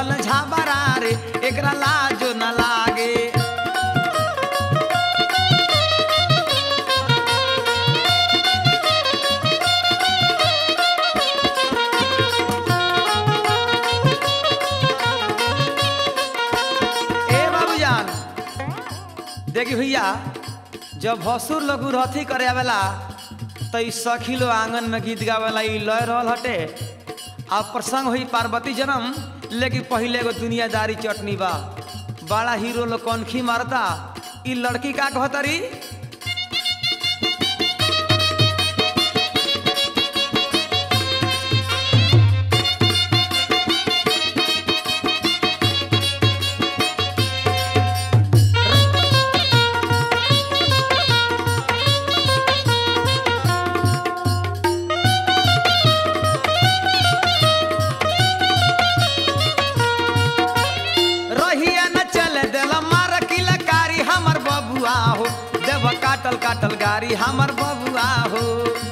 चल झाबरा रे एकरा लाजो न लागे ए बाबूजान देखी भैया जब भसुर लोग रथी करे आवेला तो ई सखी लोग आंगन में गीत गावेला ई लय रहल हटे आ प्रसंग हुई पार्वती जन्म लेकिन पहले एगो दुनियादारी चटनी बा बड़ा हीरो लोग कनखी मारता ई लड़की का कहतरी रहिया न चले देला मार किलकारी हमर बबुआ हो देव काटल काटल गाड़ी हमर बबुआ हो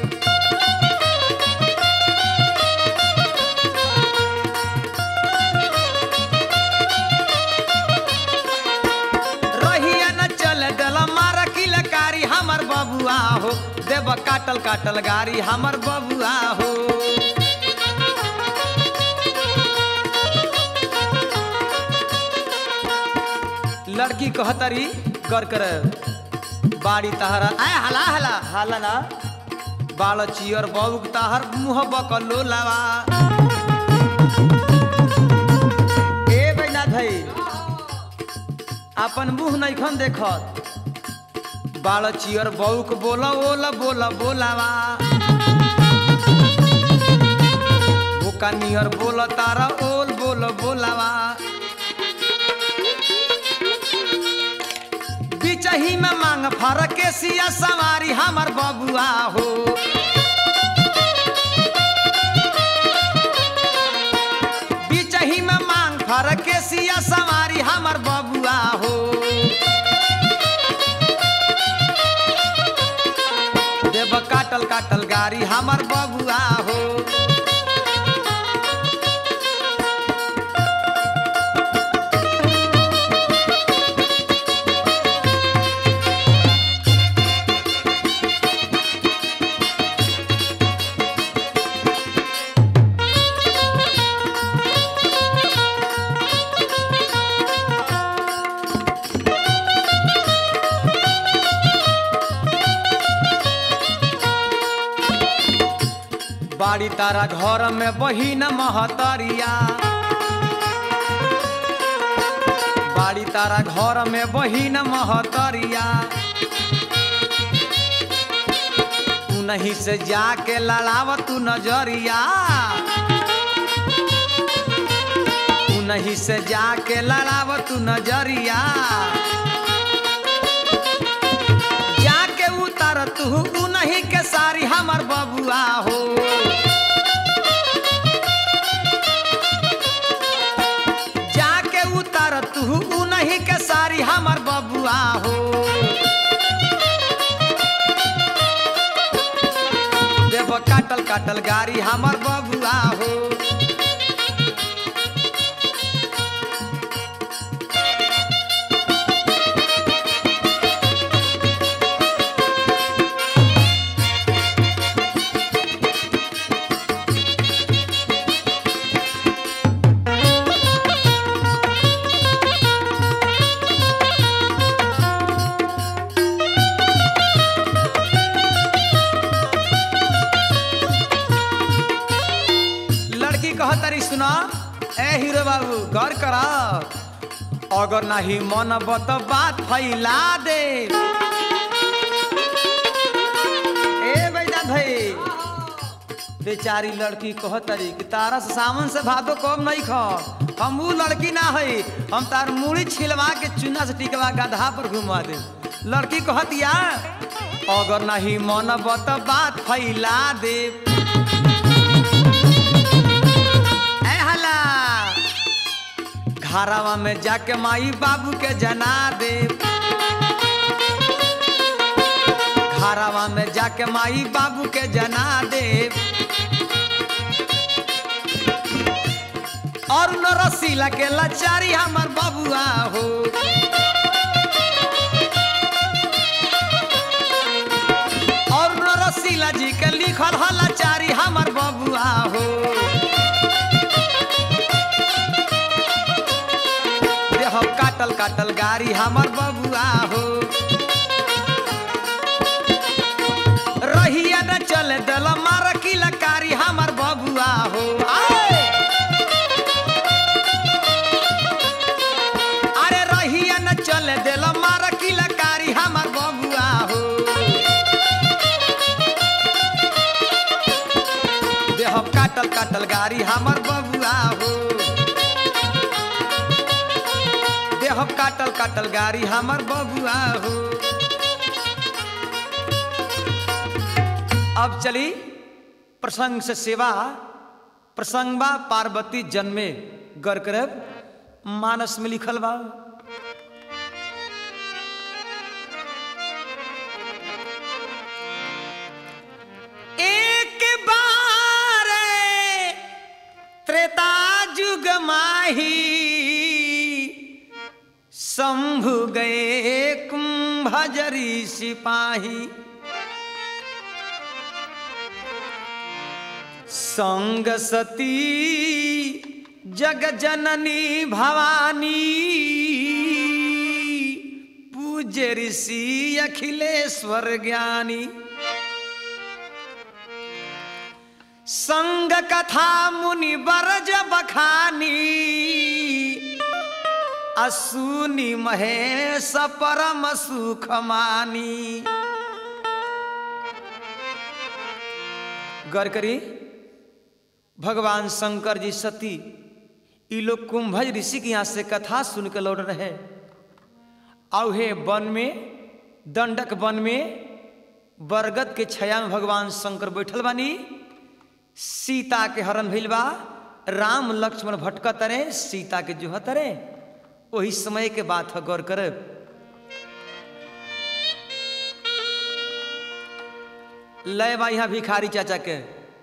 रहिया न चले देला मार किलकारी हमर बबुआ हो देव काटल काटल गाड़ी हमर बबुआ हो लड़की कहतरी कर कर बाड़ी तहरा आय हला हला हला ना बाल चियर बउक तहर मुंह बकलो लावा ए बैना भाई अपन मुंह नैखन देखत बाल चियर बउक बोला ओला बोला बोलावा भूका नियर बोला तारा ओल बोल बोलावा बिचही में मांग फरक के सिया सवारी हमर बबुआ हो बिचही में मांग फरक के सिया सवारी हमर बबुआ हो देव काटल काटल गाड़ी हमर बबुआ हो बाड़ी तारा घर में बहिन महतरिया बाड़ी तारा घर में बहिन महतरिया उन्हीं से जाके लड़ाव तू नजरिया उन्हीं से जाके लड़ाव तू नजरिया जाके उतर तू उन्हीं के सारी हमर बबुआ हो जाके उतर तू उन्हीं के सारी हमर बबुआ हो देव काटल काटल गाड़ी हमर बबुआ हो लड़की कहतरी सुना ए हीरो बाबू गौर करा अगर नहीं मन बत बात फैला दे ए बैदा भाई बेचारी लड़की कहतरी कि तारा से सावन से भादो कम नहीं खा हम वो लड़की ना है हम तार मूड़ी छिलवा के चुना से टिकवा गधा पर घुमा दे लड़की कहतिया अगर नहीं मन बत बात फैला दे ए हला घरवा में जाके माई बाबू के जना दे घरवा में जाके माई बाबू के जना दे और न रसीला के लाचारी हमर बबुआ हो और न रसीला जी के लिखल ह लाचारी हमर बबुआ हो देह काटल काटल गाड़ी हमर बबुआ हो रहिया न चले दल मार की लकारी हमर बबुआ हो आए! अरे रहिया न चले दिल मार की लकारी हमर बबुआ हो देह काटल काटल गाड़ी हमर बबुआ हो देह काटल काटल गाड़ी हमर बबुआ हो अब चली प्रसंग से सेवा प्रसंगबा पार्वती जन्मे गर करब मानस में लिखल बा एक बार त्रेता जुग माही शंभु गए कुंभजरी सिपाही संग सती जग जननी भवानी पूज्य ऋषि अखिलेश्वर ज्ञानी संग कथा मुनि बरज बखानी असुनि महेश परम सुख मानी गौर करी भगवान शंकर जी सती ई लोग कुंभज ऋषि के यहाँ से कथा सुन के लौट रहे औहे वन में दंडक वन में बरगद के छाया में भगवान शंकर बैठल बानी सीता के हरण भइल बा राम लक्ष्मण भटकत रहे सीता के जुहत रहे वही समय के बात है गौर करब लय बा यहाँ भिखारी चाचा के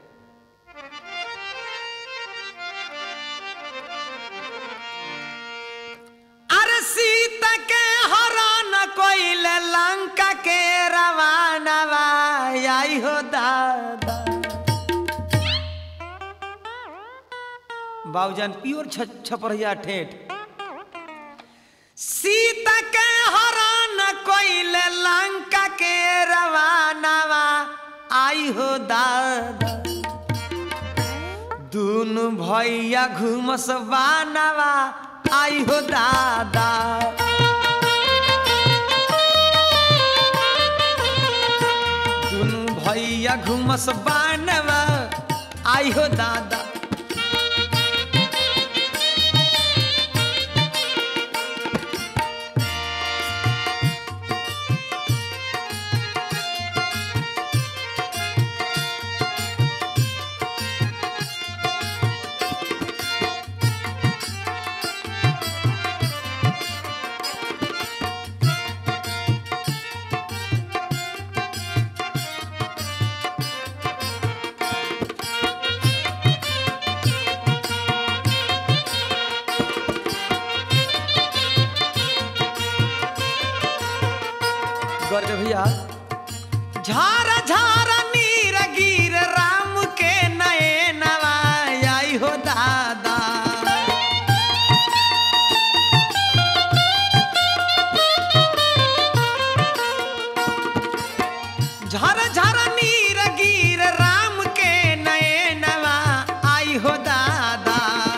अरे सीता के हरण कोइल लंका के रवाना आई हो दादा बाबूजान प्योर छपरिया ठेठ सीता के हरण कोइल लंका के रवानावा आई हो दादा दुनु भैया घुमस बानावा आई हो दादा दुनु भैया घुमस बानवा आई हो दादा गर्ग भैया झार झार नीर गिर राम के नए नवाई हो दादा झर झर नीर गिर राम के नए नवा आई हो दादा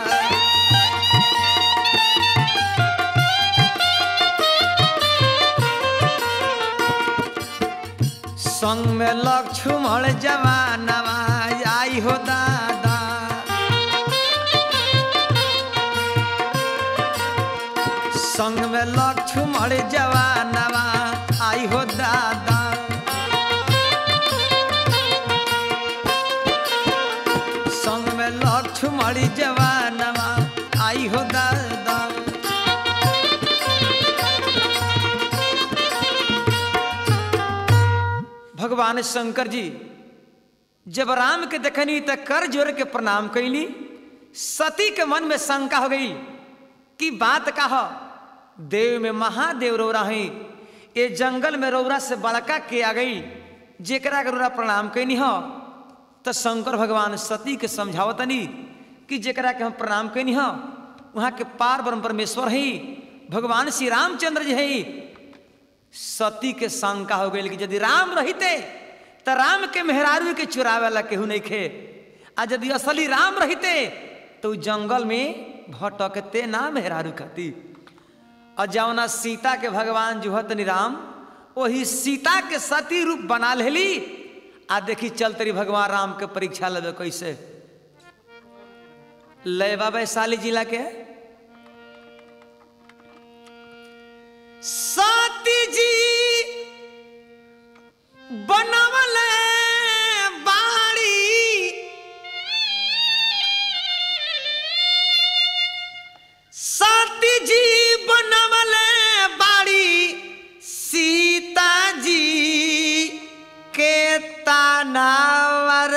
संग में लक्ष्मण जवानवा आई हो दादा संग में लक्ष्मण जवानवा आई हो दादा संग में लक्ष्मण जवानवा आई हो दादा भगवान शंकर जी जब राम के देखनी त कर जोर के प्रणाम कैली सती के मन में शंका हो गई कि बात का हो देव में महादेव रौरा है ये जंगल में रौरा से बड़का के आ गई जेकरा के रौरा प्रणाम कैनी हो तो शंकर भगवान सती के समझावतनी कि जेकरा के हम प्रणाम कैनी हो वहाँ के पार ब्रह्म परमेश्वर है भगवान श्री रामचंद्र जी है सती के शंका हो गई कि यदि राम रहते तो राम के मेहरारू के चुरावे ला केहू नहीं खे आ यदि असली राम रहते तो उ जंगल में भटकते ना मेहरारू खाती और जौना सीता के भगवान जुहत राम वही सीता के सती रूप बना लेली आ देखी चल तरी भगवान राम के परीक्षा लेवे कैसे लेवा वैशाली जिला के सती जी बनवल बाड़ी सती जी बनवल बाड़ी सीता जी के तानावर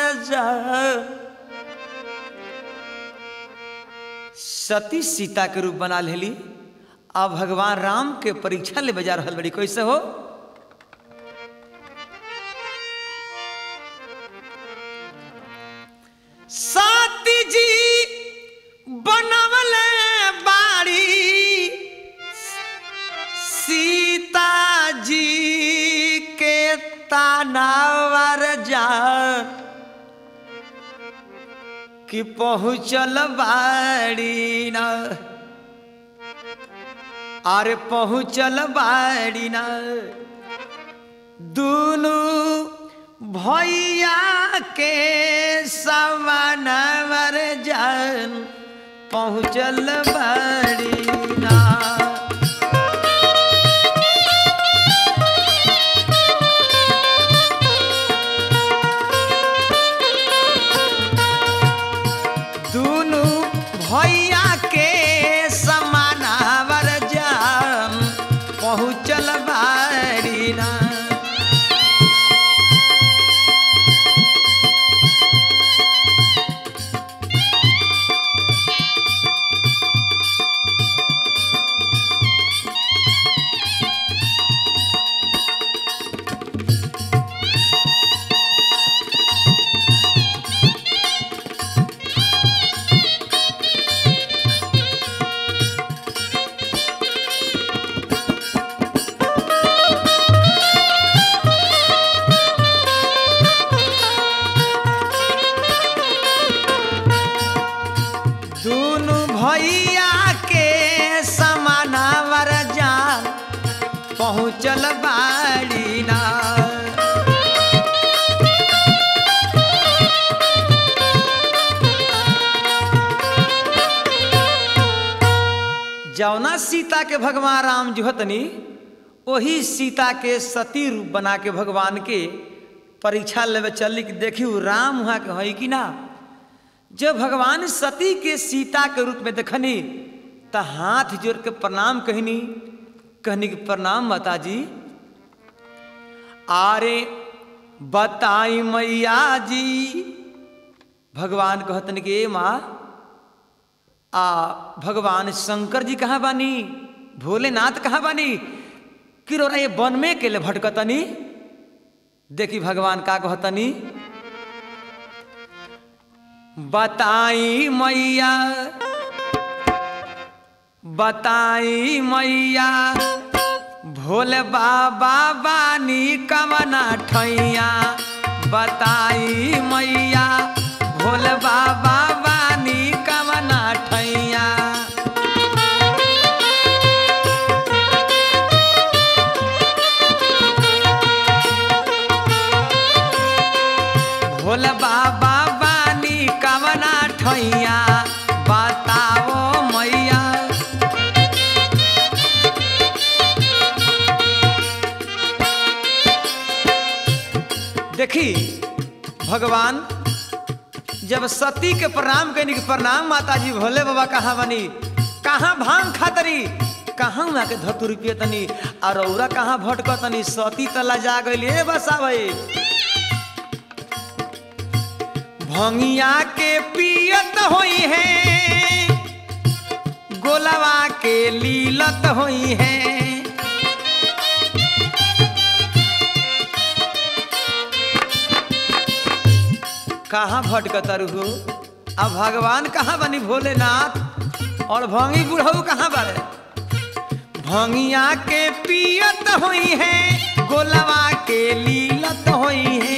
सती सीता के रूप बना लेली अब भगवान राम के परीक्षा ले बजा रहल बड़ी कैसे हो सती जी बनवल बाड़ी सीता जी के तानावर जा कि पहुँचल बाड़ी ना अरे पहुँचल बाड़ी ना दोनों भैया के सवानवर जान पहुँचल बाड़ी ना दोनों भैया के समानावर जान पहुँचल बाड़ी ना दोनों भैया के समानावर जान पहुँचल बाड़ी ना जौना सीता के भगवान राम जुहतनी वही सीता के सती रूप बना के भगवान के परीक्षा लेवे चली कि देखी राम वहाँ के है कि ना जब भगवान सती के सीता के रूप में देखनी तो हाथ जोड़ के प्रणाम कहनी कहनी कि प्रणाम माता जी आरे बताई मैया जी भगवान कहतन कि ए माँ आ भगवान शंकर जी कहाँ बानी भोलेनाथ कहाँ बानी कि रोरा ये वन में के लिए भटकतनी देखी भगवान का कहतनी बताई मैया बताई मैया भोले बाबा बानी कमना ठैया बताई मैया भोले बाबा बानी कमना ठैया भोले बाबा बानी कमना ठैया बताओ मैया देखी भगवान जब सती के प्रणाम कहनी कि प्रणाम माता जी भोले बाबा कहाँ बनी कहाँ भांग खातरी कहाँ वहाँ के धतुर तनी और औरा कहाँ भटकतनी सती तला जा गई बसा भाई भंगिया के पियत होई है गोलवा के लीलत होई है कहाँ भटकतर हो अब भगवान कहाँ बनी भोलेनाथ और भंगी बुढ़ऊ कहाँ बारे भंगिया के पियत होई है गोलवा के लीलत होई है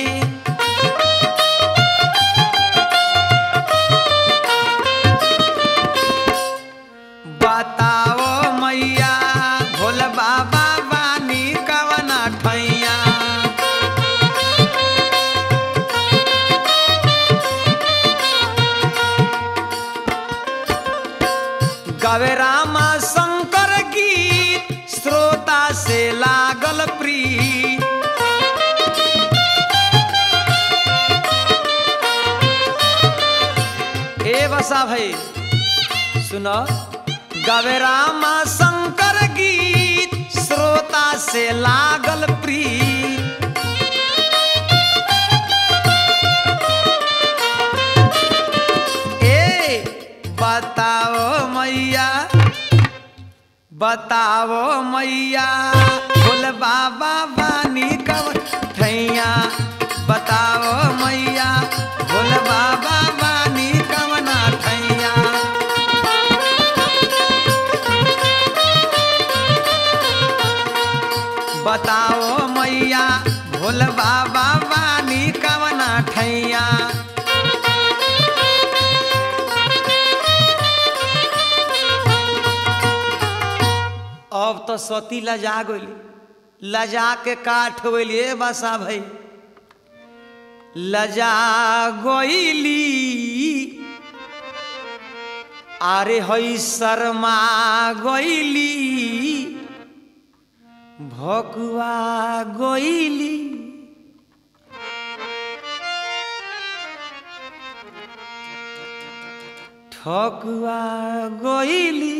बताओ मैया भोल बाबा बानी कवना ठैया गवे रामा शंकर गीत श्रोता से लागल प्रीत ए बसा भाई सुनो गवे रामा शंकर गीत श्रोता से लागल प्रीत ए बताओ मैया बताओ मैया बोल बाबा बानी कब ठैया बताओ मैया बोल बाबा बानी कवना ठैया बताओ मैया भोल बाबा बानी कवना ठैया अब तो सती लजा गई लजा के काठ गई बसा भाई लजा गईली अरे हई शर्मा गईली भकुआ गईली ठकुआ गईली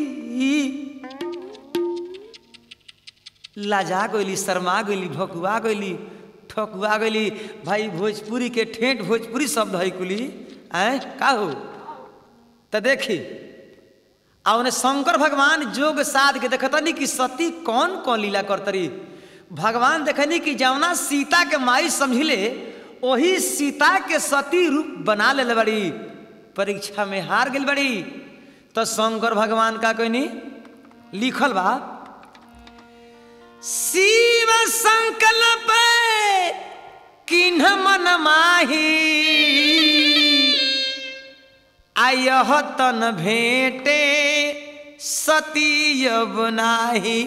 लाजा गईली शर्मा गईली भकुआ गईली ठकुआ गईली भाई भोजपुरी के ठेठ भोजपुरी शब्द है कुली आय का हो तो देखी आ उन्हें शंकर भगवान जोग साध के देखतनी कि सती कौन कौन लीला करतरी भगवान देखनी कि जौना सीता के माई समझिले वही सीता के सती रूप बना ले बड़ी परीक्षा में हार गई बड़ी तो शंकर भगवान का कहनी लिखल बा शिव संकल्प किन्ह मन माही आयह तन भेटे सती नाही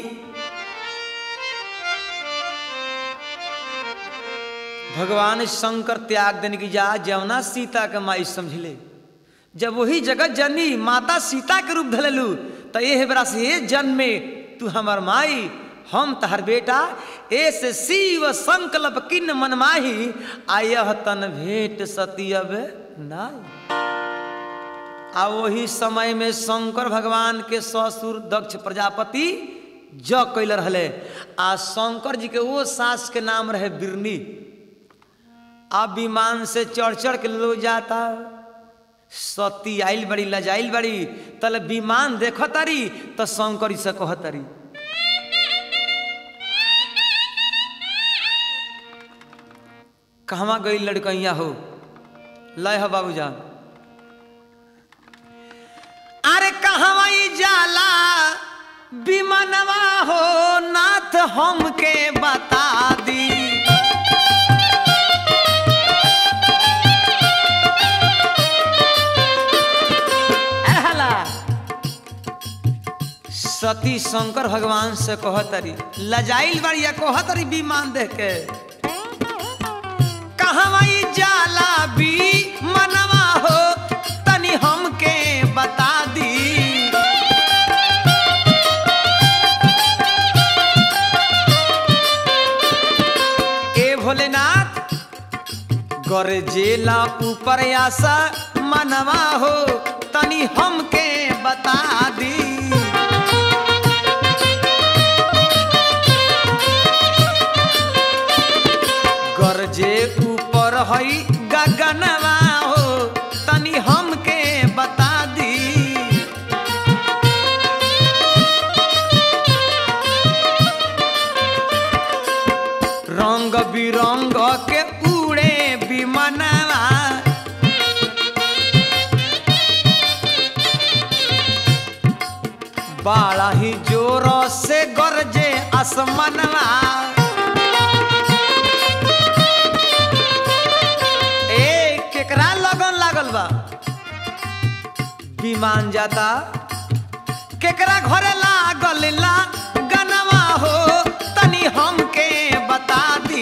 भगवान शंकर त्याग देने की जा जवना सीता के माई समझले जब वही जगत जननी माता सीता के रूप धलेलू तो ये बरा से जन्म में तू हमार माई हम तहर बेटा ऐसे शिव संकल्प किन मन माही आयह तन भेंट सती अब नाई आ वही समय में शंकर भगवान के ससुर दक्ष प्रजापति ज कैल रहे आ शंकर जी के वो सास के नाम रहे बिरनी अब विमान से चढ़ चढ़ के लो जाता सती आइल बड़ी लजाइल बड़ी तल विमान देख तारी तो शंकर से कह तारी कहवा गई लड़कैया हो लय हो बाबूजान अरे कहवा ई जाला विमानवा हो नाथ हमके बता दी एहला। सती शंकर भगवान से कहतरी लजाइल बड़िया कहतरी विमान देख के कहवा ई जाला भी मनवा हो तनी हमके बता दी ए भोलेनाथ गरजेला ऊपर आशा मनवा हो तनी हमके बता दी गरजे ऊपर हई गगनवा हो रंग बिरंग के उड़े विमानवा बड़ा ही जोर से गरजे आसमानवा ए केकरा लगन लागल बा विमान जाता केकरा घरे लागल ला गनवा हो तनी हमके बता दी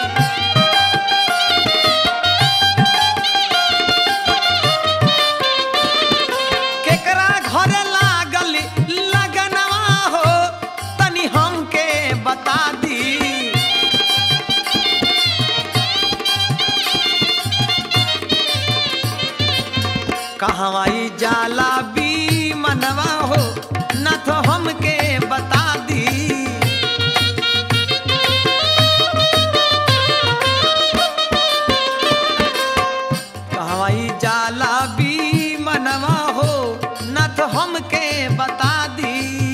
केकरा घरे लागल लगनवा हो तनी हमके बता दी कहवाई जाला बी मनवा हो न तो हमके बता दी कहवाई जाला बी मनवा हो न तो हमके बता दी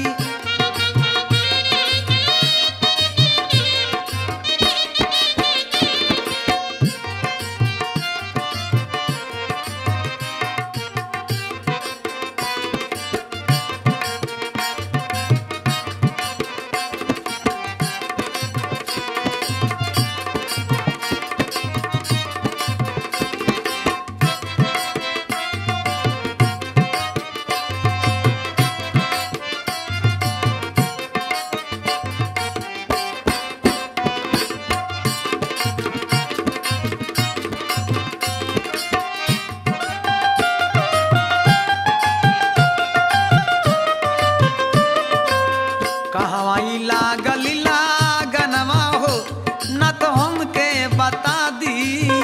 कहवाई लागल लागनवा हो न तो हमके बता दी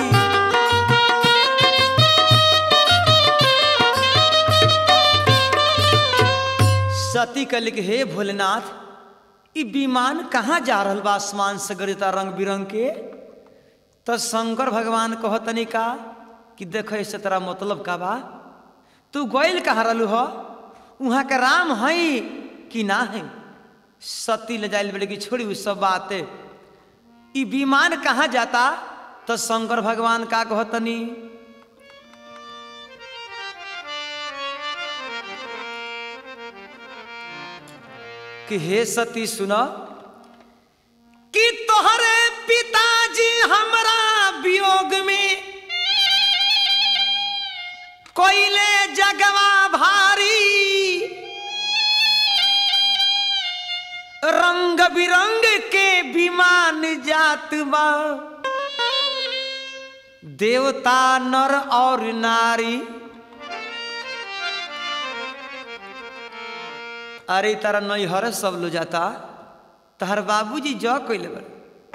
सती कल के हे भोलेनाथ ई विमान कहाँ जा रहल बा आसमान से गरता रंग बिरंग के तो शंकर भगवान कहतनी का कि देख ऐसे तेरा मतलब का बा तू गोइल कहाँ रहलू हो वहाँ के राम हई कि ना है सती ले जाइल बेटे की छोड़ी उ सब बातें ई विमान कहाँ जाता तो शंकर भगवान का कहतनी कि हे सती सुनो कि तोहरे पिताजी हमरा वियोग में कोइले जगवा भारी रंग बिरंग के विमान जात बा देवता नर और नारी अरे तारा नैहर सब लो जाता तहर बाबूजी जौ कैले बा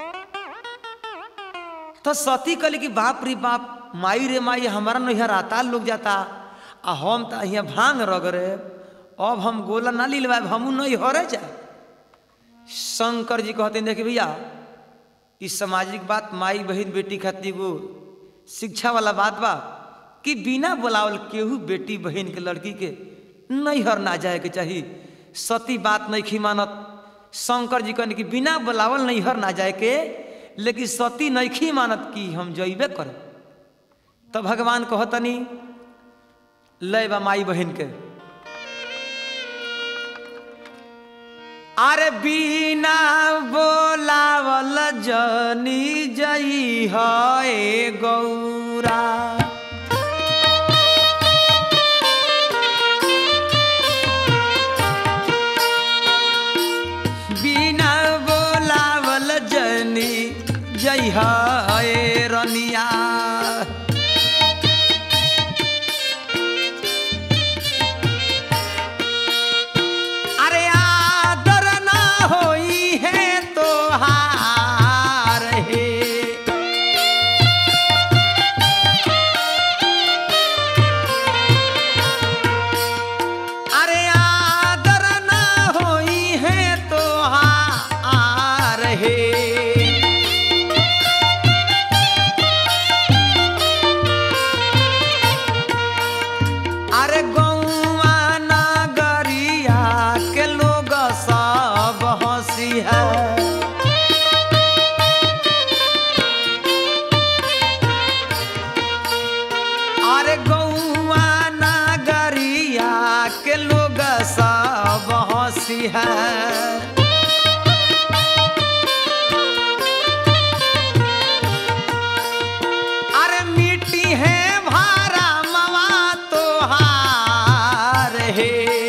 तो सती कहले कि बाप रे बाप माई रे माई हमारा नैहर आता लोग जाता आ हम तो यहाँ भांग रगरे अब हम गोला ना लिलवा हमू नैहरे जा शंकर जी कहते हैं देखिए भैया ई सामाजिक बात माई बहन बेटी खातिर वो शिक्षा वाला बात बा कि बिना बुलावल केहू बेटी बहन के लड़की के नैहर ना जाए के चाहिए सती बात नहीं खी मानत शंकर जी कहने कि बिना बुलावल नैहर ना जाए के लेकिन सती नहीं खी मानत कि हम जइबे करे तो भगवान कहतनी लय बा माई बहन के अरे बिना बोलावल जनी जई है गौरा बिना बोलावल जनी जई है रनिया अरे आदर ना होई है तो हार है अरे आदर ना होई है तो हार है अरे गौआ नगरिया के लोग सब हंसी है है अरे मिट्टी है भारा मवा तो हार है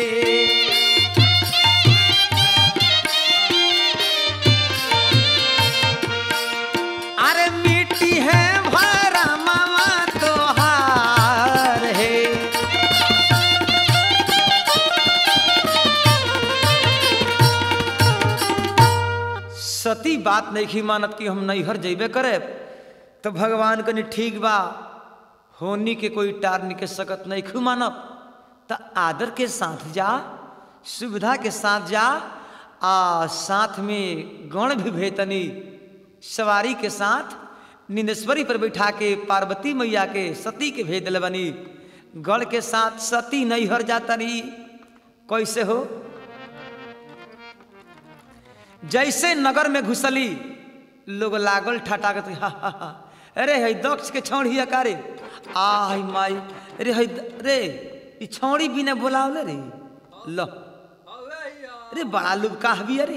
अरे मिट्टी है भारा मवा तो हार है सती बात नहीं की मानत कि हम नैहर जैबे करे तो भगवान कनी ठीक बा होनी के कोई टार निकल सकत नहीं खू मानत तो आदर के साथ जा सुविधा के साथ जा आ साथ में गण भी भेतनी सवारी के साथ निंदेश्वरी पर बैठा के पार्वती मैया के सती के भेज दिल बनी गढ़ के साथ सती नैहर जाता नहीं कैसे हो जैसे नगर में घुसली लोग लागल ठटा के हा हा हा अरे है दक्ष के छौड़ी अकारे आई माई अरे है रे ई छौड़ी बिना बोलावले रे लो अरे बड़ा लोग कहबी अरे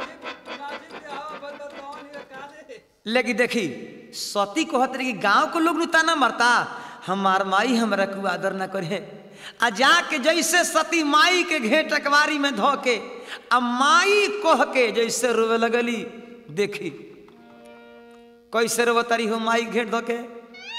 लेकिन देखी सती कहत रही कि गांव को लोग ताना मरता हमार माई हमरा को आदर न करे आ जाके जैसे सती माई के घेट अकबारी में धो के आ माई कह के जैसे रोवे लगली देखी कैसे रोव तारी हो माई घेट धो के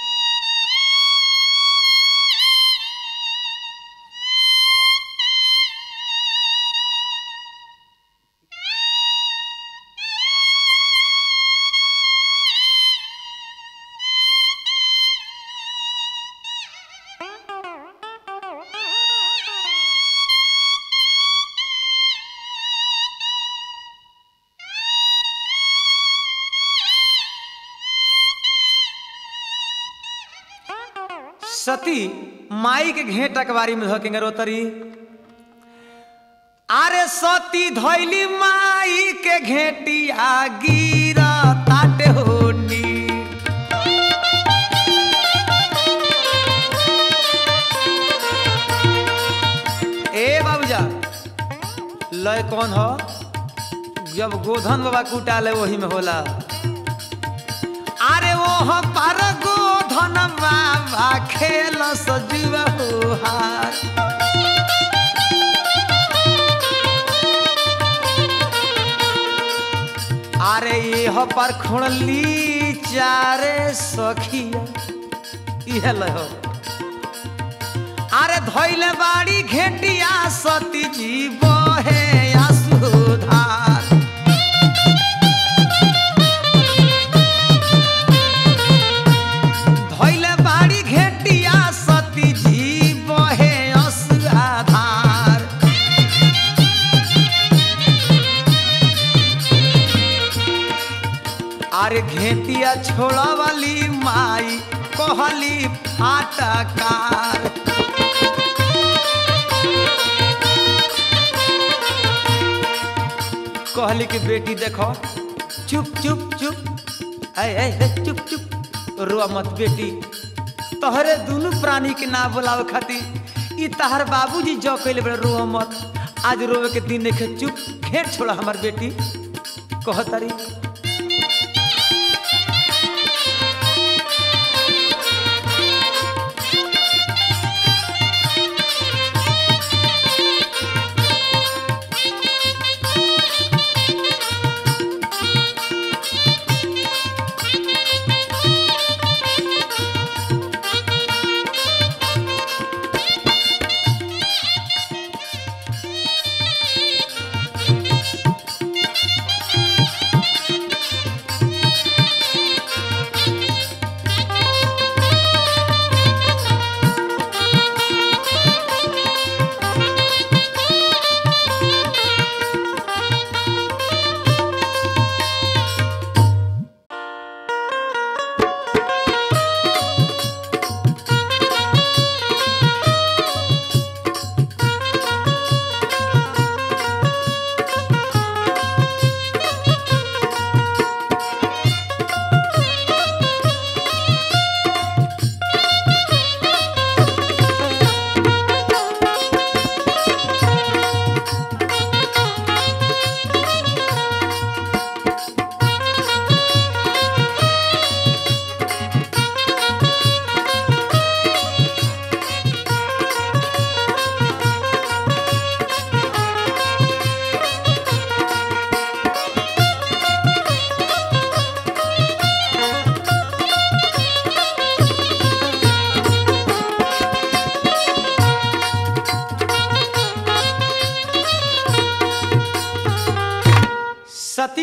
सती माई के घेट अकबारी में धोकेंगे रोतरी अरे सती धैली माई के घेटिया गिरा ताटे होनी ए बाबूजा लय कौन हो जब गोधन बाबा कुटाले वही में होला अरे वो पर गोधन बाबा खेल सजीव हार अरे ये पर खुणली चारे सखिया इहे लहो अरे धैले बाड़ी घेटिया सती जी बहे असुधार धैले बाड़ी घेटिया सती जी बहे असुधार अरे घेटिया छोड़ा वाली माई कहली फाटकार कहली कि बेटी देखो चुप चुप चुप ऐ ऐ ऐ, चुप चुप रो मत बेटी तोहरे दोनों प्राणी के ना बुलावे खातिर ई तहर बाबूजी जो कैले बड़े रो मत आज रोवे के दिन देखे चुप घेर छोड़ा हमार बेटी कह तारी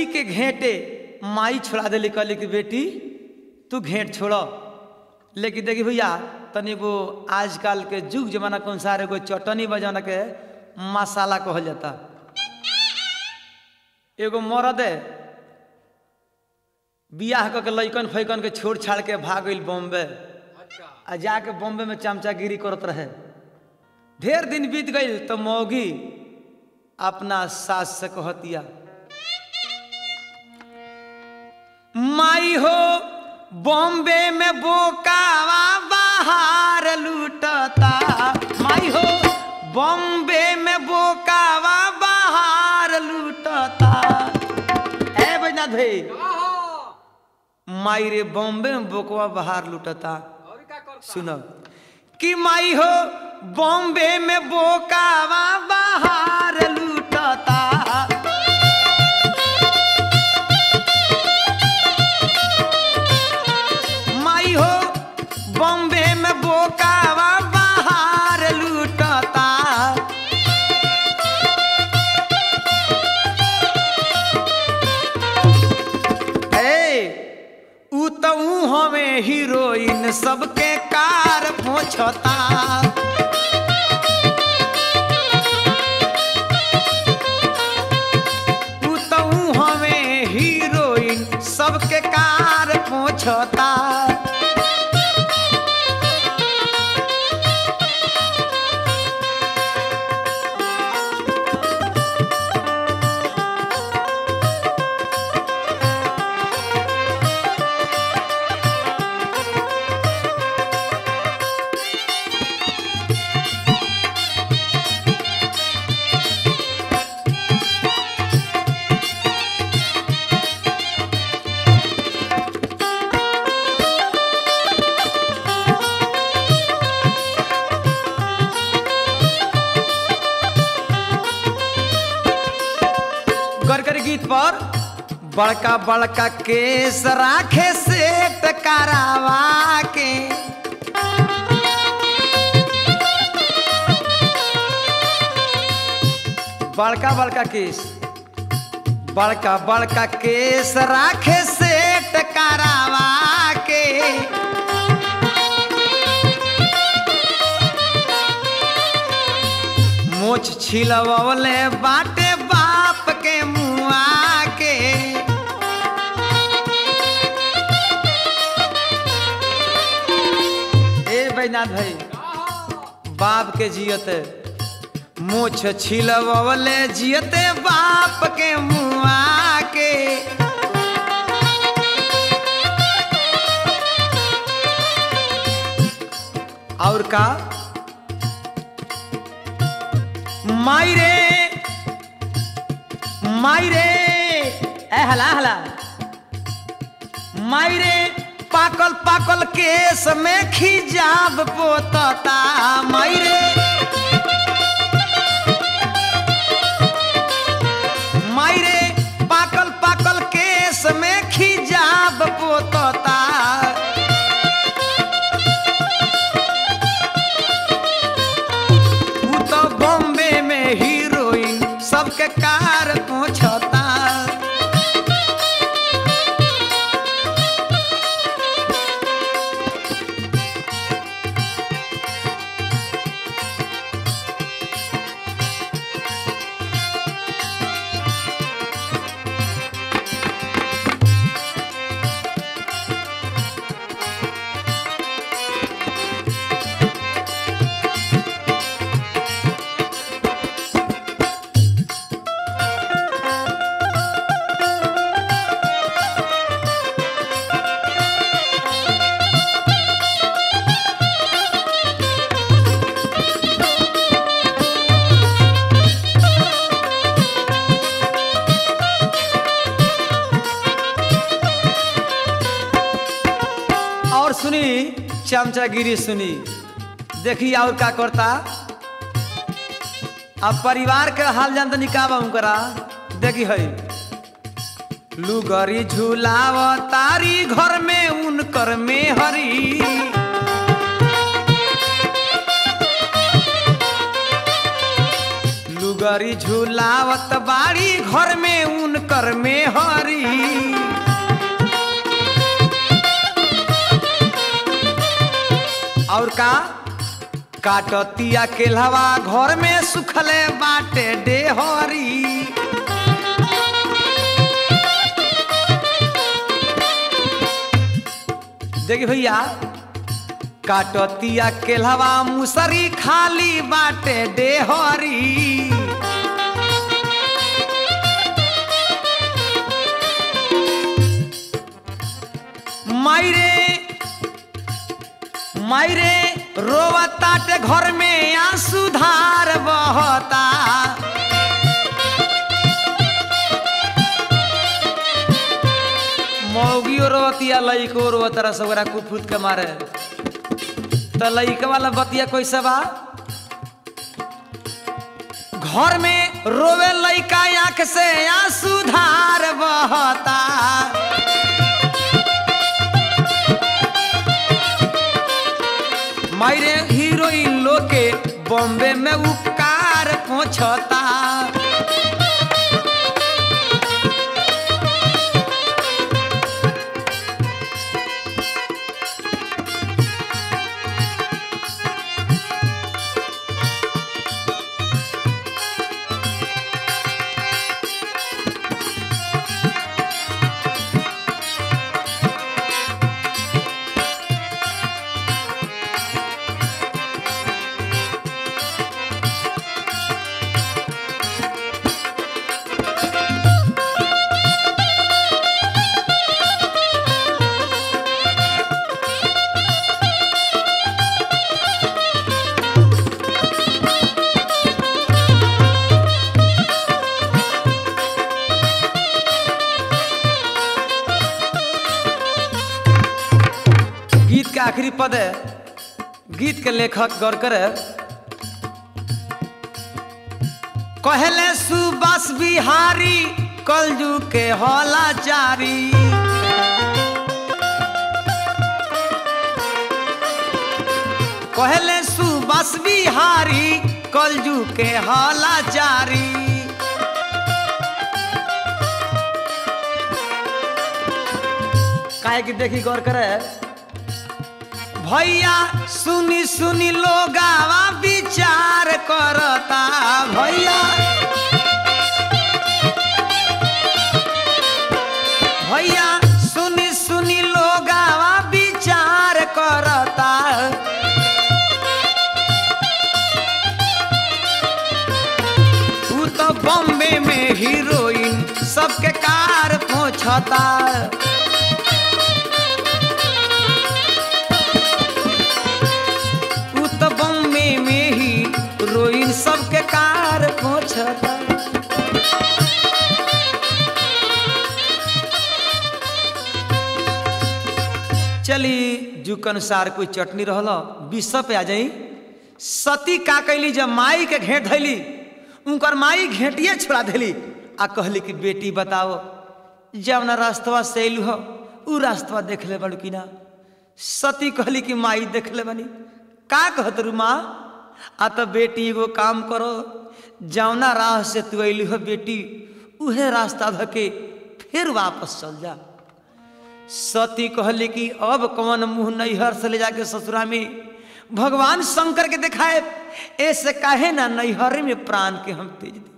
लड़की के घेंटे माई छोड़ा देली कहली कि बेटी तू घेंट छोड़ लेकिन देखी भैया तनी वो आजकल के जुग जमाना के अनुसार एगो चटनी बजाना के मसाला कहल जाता एगो मरद है बियाह क के लैकन फैकन के छोड़ छाड़ के भाग गई बॉम्बे आ जाके बॉम्बे में चमचागिरी करत रहे ढेर दिन बीत गई तो मौगी अपना सास से कहतिया माई हो बॉम्बे में बोकावा बाहर लूटता माई हो बॉम्बे में बोकावा बाहर लूटता ए बैजनाथ भाई माई रे बॉम्बे में बोकवा बाहर लूटता सुनो कि माई हो बॉम्बे में बोकावा बाहर लूटता माई हो बॉम्बे में बोकावा बाहर लूटता ए ऊ तो ऊ हमें हीरोइन सबके कार पहुंचता ऊ तो ऊ हमें हीरोइन सबके कार पहुंचता गरगर गीत पर बड़का बड़का केस राखे सेट करावा के बड़का बड़का केस बड़का बड़का केस राखे सेट करावा के मोछ छिलवले बाटे बाप के मुआ के ए बैनाथ भाई बाप के जियते मोछ छिलवले जियते बाप के मुआ के और का मायरे मायरे ए हला हला मायरे पाकल पाकल केस में खिजाब पोतता मायरे मायरे पाकल पाकल केस में खिजाब पोतता ऊ तो बॉम्बे में हीरोइन सबके कार पहुंचता और सुनी चमचागिरी सुनी देखी और का करता अब परिवार के हाल जानते निकाबा करा देखी है लुगरी झूलाव तारी घर में उनकर में हरी लुगरी झुलावत बाड़ी घर में उनकर में हरी और का काटतिया केलहवा घर में सुखले बाटे डेहरी देखिए भैया काटतिया केलहवा मुसरी खाली बाटे डेहरी मायरे मायरे रोवताटे घर में आंसू धार बहता मौगियो रोवतिया लइको रोवतरा सगरा कुफुत के मारे त लइका वाला बतिया कैसे बा घर में रोवे लइका आंख से आंसू धार बहता मायरे हीरोइन लोग के बॉम्बे में उपकार पहुंचता गीत के आखिरी पद है गीत के लेखक गौर करे कहले सुबस बिहारी कलजू के हौला जारी कहले सुबस बिहारी कलजू के हौला जारी काहे की देखी गौर करे भैया सुनी सुनी लोगावा विचार करता भैया भैया सुनी सुनी लोगावा विचार करता ऊ तो बॉम्बे में हीरोइन सबके कार पहुंचता ऊ तो बॉम्बे में ही रोइन सबके कार पहुंचता चली जू के अनुसार कोई चटनी रहल विष पे आ जाई सती का कैली जब माई के घेट धैली उनकर माई घेटिए छोड़ा देली आ कहली कि बेटी बताओ जब ना रास्तवा से अयलू हो उ रास्तवा देख ले बड़ू कि ना सती कहली कि माई देख ले बनी का कहत रू माँ आ तो बेटी एगो काम करो जौना राह से तू अयलू हो बेटी उहे रास्ता धके फिर वापस चल जा सती कहली कि अब कौन मुंह नैहर से ले जाके ससुरा में भगवान शंकर के दिखाए ऐसे काहे ना नैहर में प्राण के हम तेज दे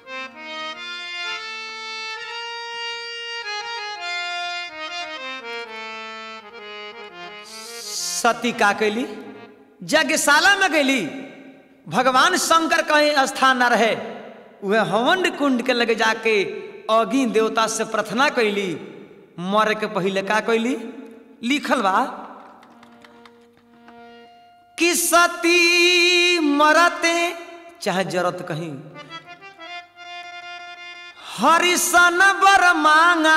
सती का कैली यज्ञशाला में गईली भगवान शंकर कहीं स्थान न रहे वह हवन कुंड के लगे जाके अग्नि देवता से प्रार्थना कैली मरे के पहले का कैली लिखल बा कि सती मरते चाहे जरत कहीं हरिशन बर मांगा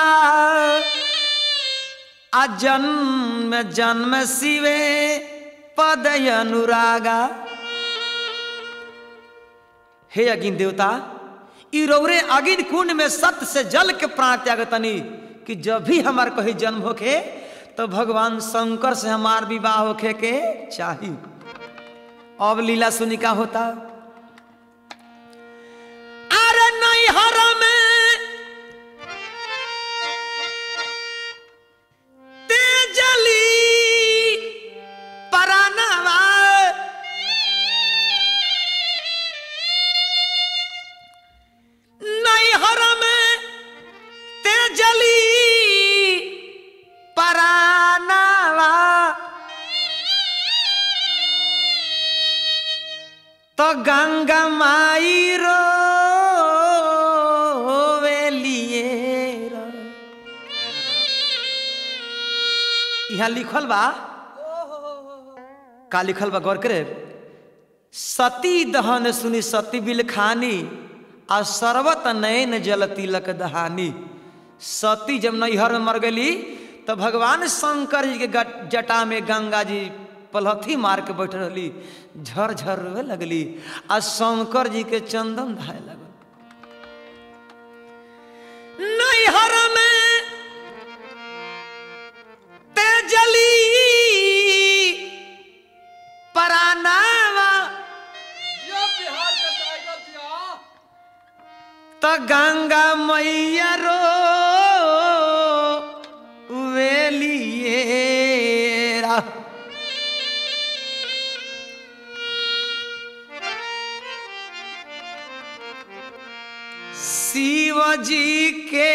आ जन्म जन्म शिवे पद अनुरागा हे अगिन देवता ई रौरे अगिन कुंड में सत्य से जल के प्राण त्याग तनी कि जब भी हमार कहीं जन्म होखे तो भगवान शंकर से हमार विवाह होखे के चाही अब लीला सुनी का होता हर में तेजली परानवा नैहर में तेजली परानवा तो गंगा माई रो यहाँ लिखल बा का लिखल बा गौर करे सती दहन सुनी सती बिल खानी आ सर्वत नयन जल तिलक दहानी सती जब नैहर में मर गली तो भगवान शंकर जी के गट- जटा में गंगा जी पलहथी मार के बैठ रहली झर झर रोए लगली आ शंकर जी के चंदन धाए लगल नैहर में तेजली परानावा ये बिहार के टाइगर जिया त गंगा मैया रो वेलिएरा शिव जी के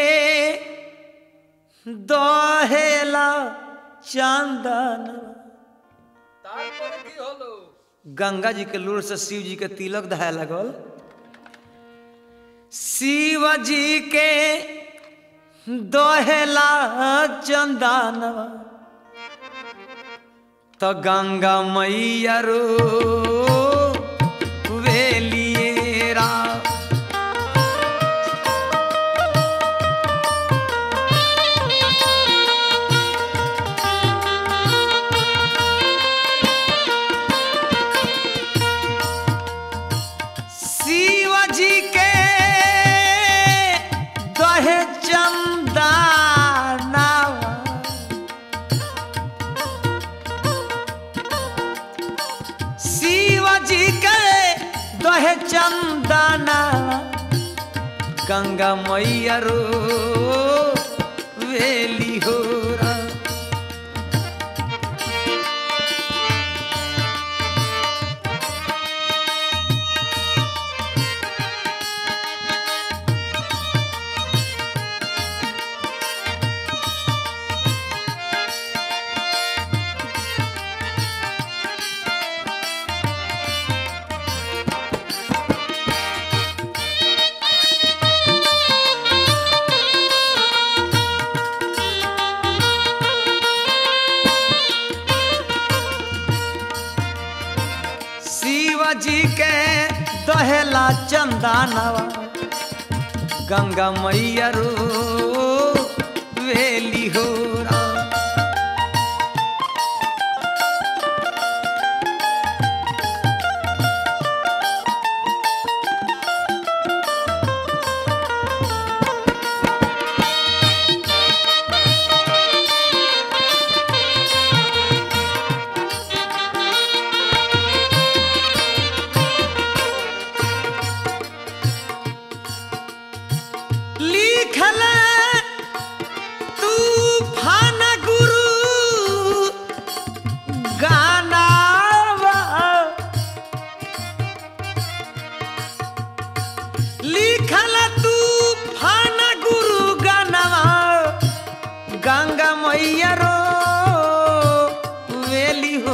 दहेला चंदन তারপরে কি হলো गंगा जी के लूर से शिव जी के तिलक दहाए लगल शिव जी के दोहेला चंदनवा तो गंगा मैया रो वेलिएरा शिव जी के दहे चंदनावा शिव जी के दहे चंदनावा गंगा मैया रो वेली हो रा शिव जी के दहेला चंदनवा गंगा मैया रो वेली हो रा लिखल तूफान गुरु गानावा लिखल तूफान गुरु गानावा गंगा मैया रो वेली हो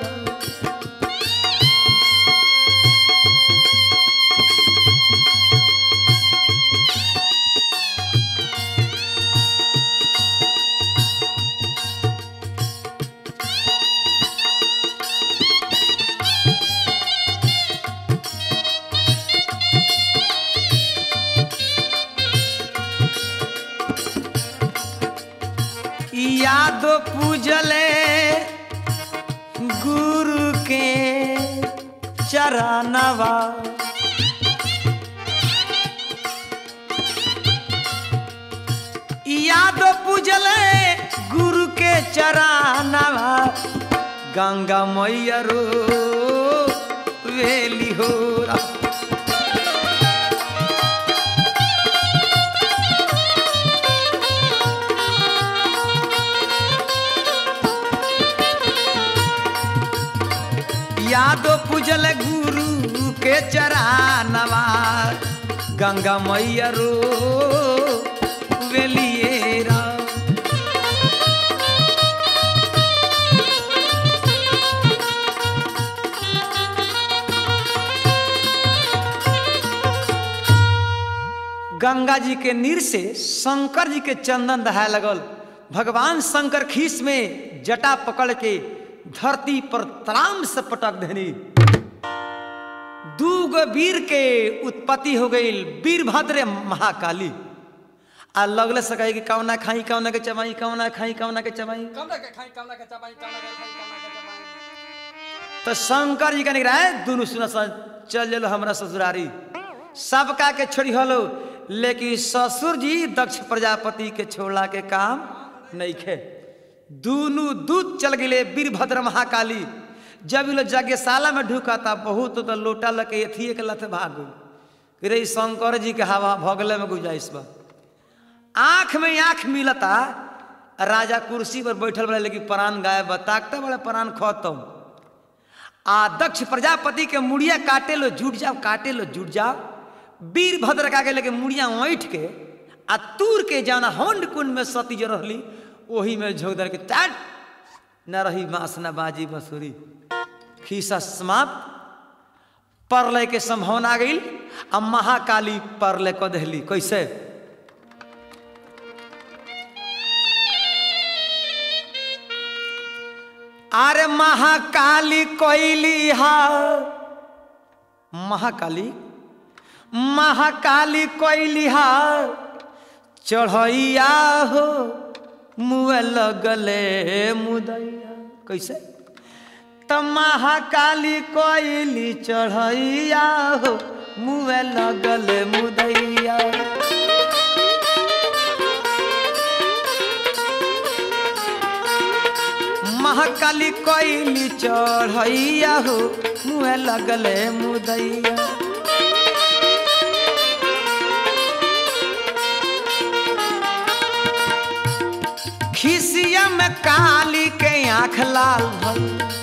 याद पूजले गुरु के चरणवा याद पूजले गुरु के चरणवा गंगा मैया रो वेली हो रा यादो पूजल गुरु के चरानवा गंगा मैया रो वेलिएरा गंगा जी के नीर से शंकर जी के चंदन दहाय लगल भगवान शंकर खीस में जटा पकड़ के धरती पर तराम से पटक देनी दूगो वीर के उत्पत्ति हो गई वीरभद्र महाकाली आ लगले से कहे कि कौना खाई कौना के चबाई कौना खाई कौना के चबाई कमरा के खाई कमरा के चबाई कमरा के खाई कमरा के चबाई तो शंकर जी का निकला है दोनों सुना चल चलो हमरा ससुरारी सबका के छोड़ी हलो लेकिन ससुर जी दक्ष प्रजापति के छोड़ा के काम नहीं खे दोनों दूत चल गए वीरभद्र महाकाली जब इन लोग यज्ञशाला में ढुका था बहुत तो लोटा लके एथिए के लथ भाग गई रे शंकर जी के हवा भगले में गुजाइश बा आंख में आंख मिलता राजा कुर्सी पर बैठल बड़े लेकिन प्राण गायब बा ताकते बड़े प्राण खत्म आ दक्ष प्रजापति के मुड़िया काटे लो जुट जाओ काटे लो जुट जाओ वीरभद्र का के लेके मुड़िया ऐठ के आ तूर के जाना होंड कुंड में सती जो रहली ओही में झोंक दर के टाट न रही मांस न बाजी बसुरी खीसा समाप्त परलय के संभावना आ गई आ महाकाली परलय क दहली कैसे अरे महाकाली कोइली हा महाकाली महाकाली कोइली हा चढ़ैया हो मुए लगले मुदैया कैसे त महाकाली कोइली चढ़ैया हो मुए लगले मुदैया महाकाली कोइली चढ़ैया हो मुहे लगले मुदैया खिसिया में काली के आंख लाल भल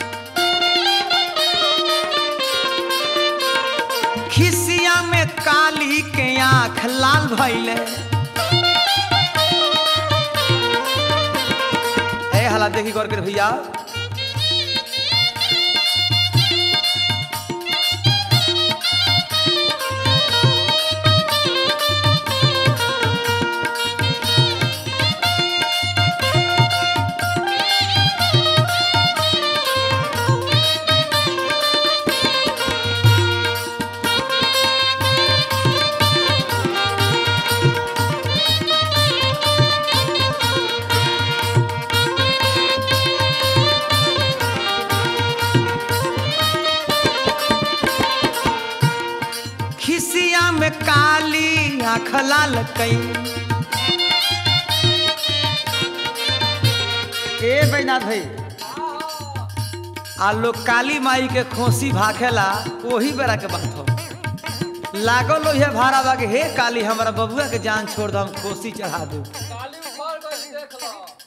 खिसिया में काली के आंख लाल भैले ए हला देखी गौर कर भैया खिसिया में काली आँख लाल कई ए बैनाथ भाई आ लोग काली माई के खोसी भाखेला वही बेरा के बात हो लागल लोहे भाड़ा बा के हे काली हमारा बबुआ के जान छोड़ दो हम खोसी चढ़ा दू काली उखाड़ कर देख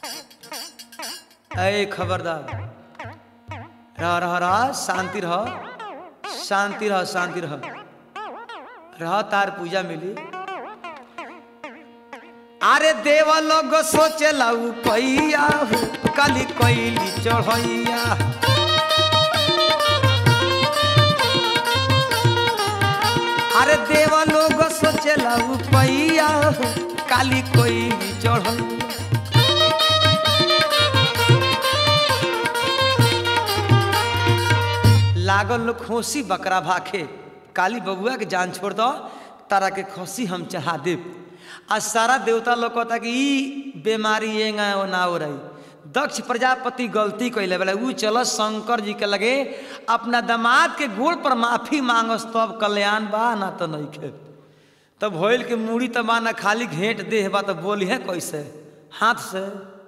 लो ए खबरदार रह रह रह शांति रह शांति रह शांति रह रह तार पूजा मिली अरे देव लोग सोचेला पैया हो कली कैली चढ़ैया अरे देव लोग सोचेला पैया हो काली कैली चढ़ैया लागल लोग खोसी बकरा भाखे काली बबुआ के जान छोड़ दो तारा के खोसी हम चढ़ा देव आ सारा देवता लोग कहता कि ई बीमारी ये ना ना हो रही दक्ष प्रजापति गलती कैले बोले ऊ चल शंकर जी के लगे अपना दामाद के गोड़ पर माफी मांगस तब कल्याण बा ना तो नहीं खे तब भोल के मूड़ी तो बा ना खाली घेंट देह बा तो बोली है कैसे हाथ से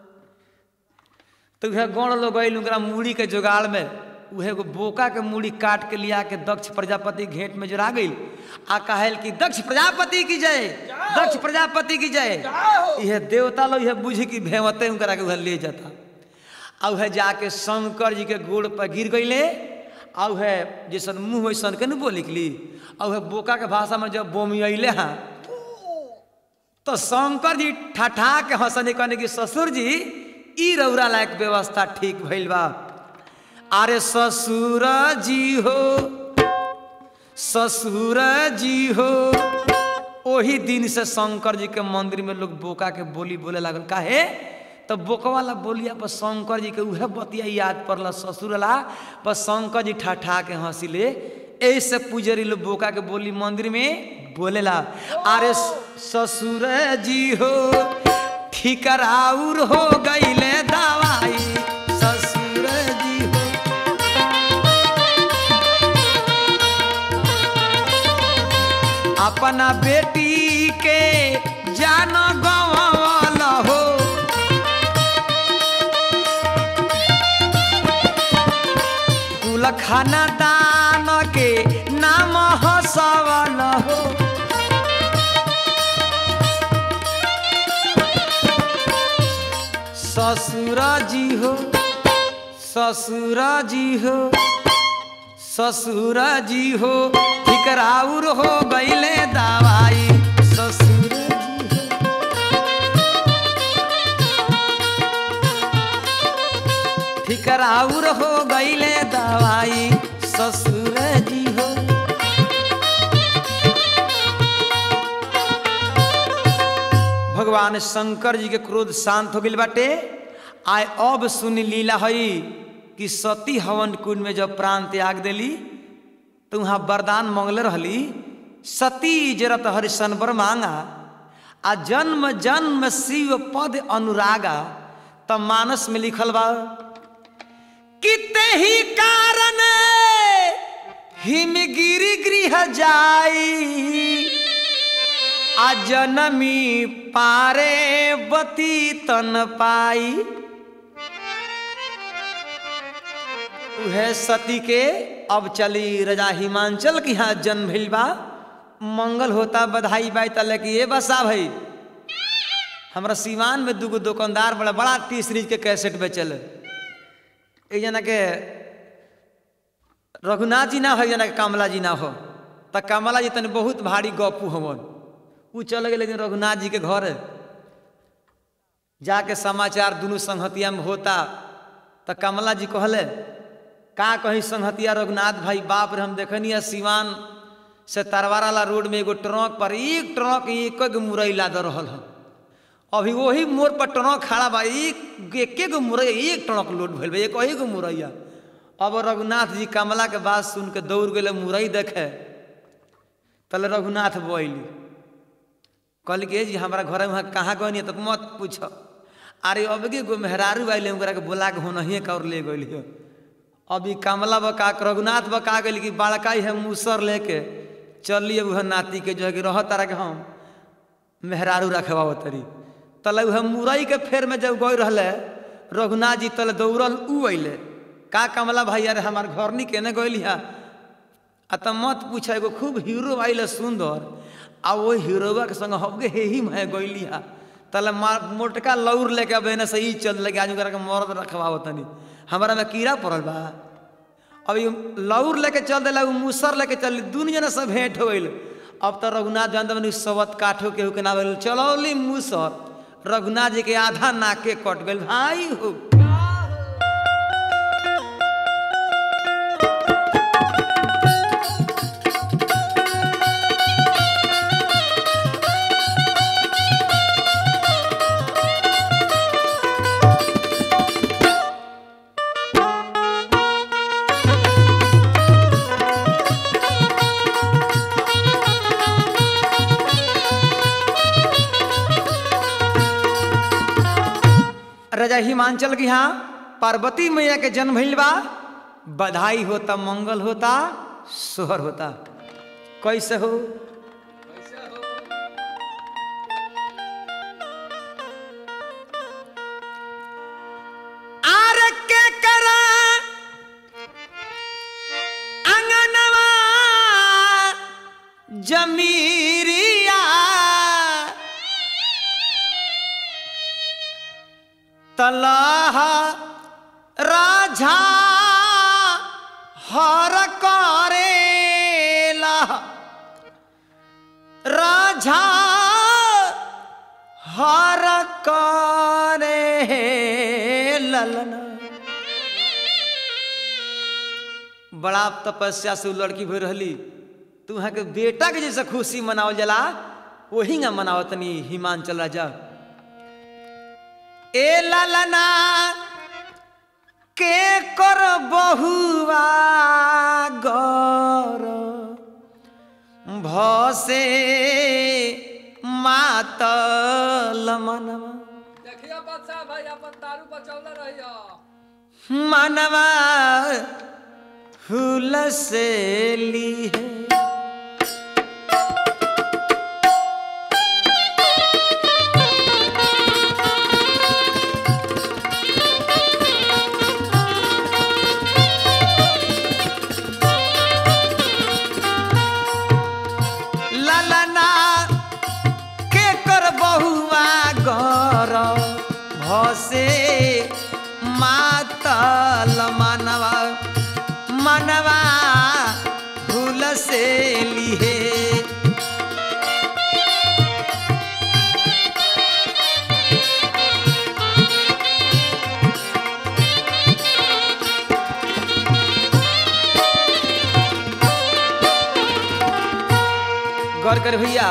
तो वह गौड़ लोग गई ओकरा मूड़ी के जुगाड़ में उहे एगो बोका के मूड़ी काट के लिया के दक्ष प्रजापति घेंट में जुड़ा गई आ कहल कि दक्ष प्रजापति की जय दक्ष प्रजापति की जय यह देवता लोग यह बुझ की भेवते उनकरा के वह ले जाता आ वह जाके शंकर जी के गोड़ पर गिर गईले आ उहे जैसन मुँह वैसन के न बोल निकली आ उहे बोका के भाषा में जब बोमी अइले हाँ तो शंकर जी ठठा के हंसने कहने की ससुर जी ई रौरा लायक व्यवस्था ठीक भइल बा अरे ससुर जी हो ससुर जी हो ओही दिन से शंकर जी के मंदिर में लोग बोका के बोली बोले लागल काहे तो बोका वाला बोलिया पर शंकर जी के उहे बतिया याद पड़ल ससुर ला पर शंकर जी ठा के हंसिले ऐसे पुजरी लोग बोका के बोली मंदिर में बोलेला अरे ससुर जी हो ठिकराउर हो गईले दवाई ससुर जी हो अपना बेटी के जान गवाल हो कुल खाना दान के नाम हसवल हो ससुर जी हो ससुर जी हो ससुर जी हो ठिकराउर हो गईले दवाई ससुर जी हो ठिकराउर हो गईले दवाई ससुर जी हो भगवान शंकर जी के क्रोध शांत हो गइल बाटे आय अब सुन लीला हई कि सती हवन कुंड में जब प्राण त्याग देली तो वहाँ वरदान मांगले रहली सती जरत हरिशनवर मांगा आ जन्म जन्म शिव पद अनुरागा तब मानस में लिखल बा किते ही कारण हिमगिरी गृह जाई आ जनमी पारे बती तन पाई उहे सती के अब चली रजा हिमांचल के यहाँ जन्म भइल बा मंगल होता बधाई बाई तले कि ये बसा भाई हमरा सीवान में दूगो दुकानदार बड़ा बड़ा टी सीरीज के कैसेट बेचल एक जना के रघुनाथ जी ना हो एक जना के कमला जी ना हो तो कमला जी तनी बहुत भारी गपू हवन उ चल गए लेकिन रघुनाथ जी के घर जाके समाचार दुनू संहतिया में होता तो कमला जी कहले का कहीं संहतिया रघुनाथ भाई बाप रे हम देखनी सिवान से तरवाराला रोड में एगो ट्रक पर एक ट्रक एक गो मुरई लाद रहल है अभी वही मोड़ पर ट्रक खड़ा बा एक एके गो मुरई एक ट्रक लोड भइल बा एक ही गो मुरैया अब रघुनाथ जी कमला के बात सुन के दौड़ गए मुरई देखे तले रघुनाथ बोली कहल कि जी हमारा घर वहाँ कहाँ गए तो मत पूछ अरे अब के गो मेहरारू आइले ओकरा के बोला के होनहिए का और ले गई अभी कमला बका के रघुनाथ बका गई कि बड़का है मूसर लेके चलिए वह नाती के जो है कि रह तारा के हम मेहरारू रखवा तरी तले वह मुरई के फेर में जब गई रहले रघुनाथ जी तले दौड़ल उ अइले का कमला भाई अरे हमार घर नी केने गइली हा आ त मत पूछ एगो खूब हीरो आइले सुंदर आ वो हीरोवा के संग हबगे हे ही मैं गइली हा तले मोटका लौर लेके अब एने से ही चल लगे आज ओकरा के मर्द रखवाओ तनी हमारा में कीड़ा पड़ल बा अभी लौर लेके चल दिला उ मूसर लेके चल दुनू जना सब भेंट हो गइल अब तो रघुनाथ जानते बनी सबत काठो के के ना चलौली मूसर रघुनाथ जी के आधा नाके कट गइल भाई हो राजा हिमांचल के यहाँ पार्वती मैया के जन्म भइल बा बधाई होता मंगल होता सोहर होता कैसे हो कैसे हो आर के करा अंगनवा जमीरिया तलाह राझा हर करेला राजा हर करे ललना बड़ा तपस्या से उ लड़की भई रहली तू यहाँ के बेटा के जैसे खुशी मनावल जला वही ना मनावत तनी हिमांचल राजा ए ललना के कर बहुआ गर भसे मातल मनवा देखिए बादशाह भाई अपन दारू बचौले रहियो मनवा हुल से ली है ललना के कर बहुआ गर भसे मातल मनवा मनवा भूल से लिहे गौर कर भैया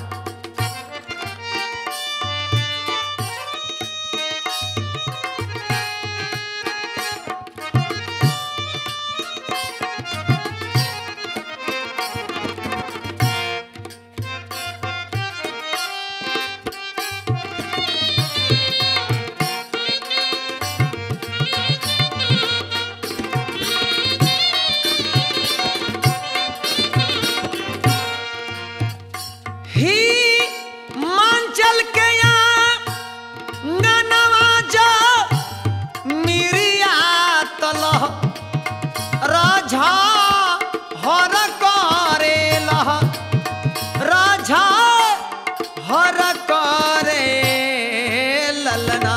ही मांचल के यहाँ गनवा जो मिरिया तलह राझा हर करे लह राझा हर करे ललना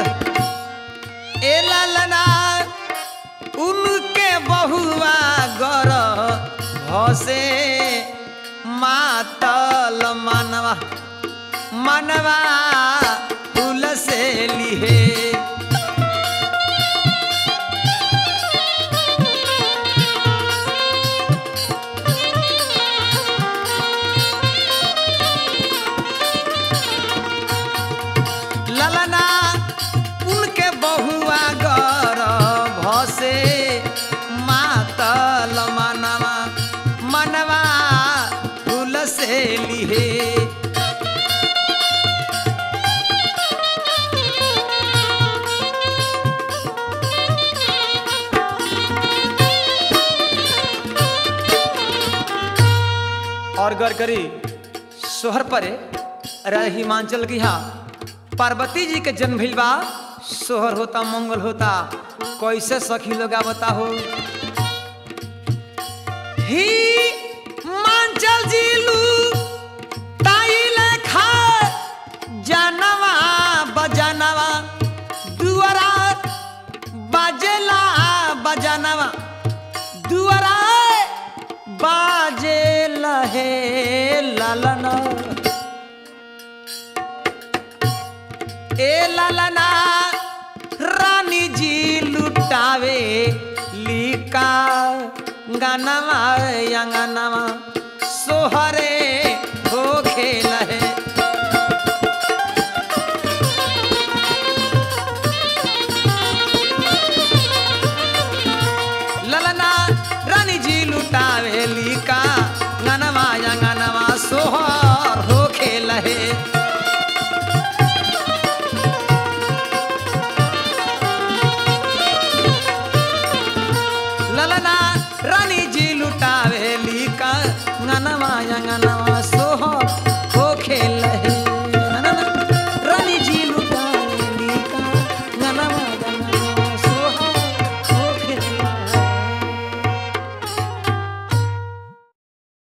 ए ललना उनके बहुआ गर भसे मातल मनवा मनवा फूल से लिहे ललना उनके बहुआ गर भसे मातल मनवा मनवा फूल से लिहे और गौर करी सोहर परे रह हिमांचल की यहाँ पार्वती जी के जन्म भइल बा सोहर होता मंगल होता कैसे सखी लोग बता हो ही मांचल जिलू ताई लेखा जानवा बजानवा दुआरा बाजेला बजानवा दुआरा बाजे लहे ललना ए ललना रानी जी लुटावे लिका गनवा यंगनवा सोहरे हो खेल है ललना रानी जी लुटावे लिका गनवा यंगनवा सोहर हो खेल है ललना रानी जी लुटावे लिका गनवा यंगनवा